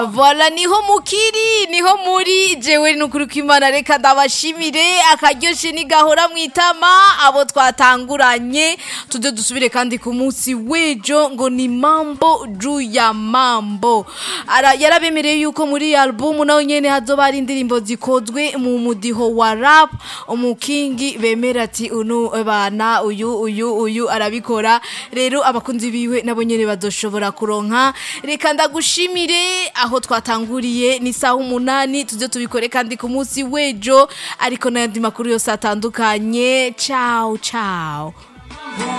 Voila niho mukiri niho muri jewe nukuri kwimana reka ndabashimire akaryoshe nigahora mwitama abo twatanguranye tuje dusubire kandi ku munsi wejo ngo ni mambo juu ya mambo Ara, yarabemereye yuko muri album nawe nyene hazoba hari indirimbo zikozwe mu mudiho wa rap umukingi bemera ati unu bana uyu uyu uyu arabikora rero abakunzi biwe nabo nyene bazoshobora kuronka reka ndagushimire aho twatanguriye ni saha umunani tujye tubikore kandi ku munsi wejo ariko n'ayandi makuru yose atandukanye ciao ciao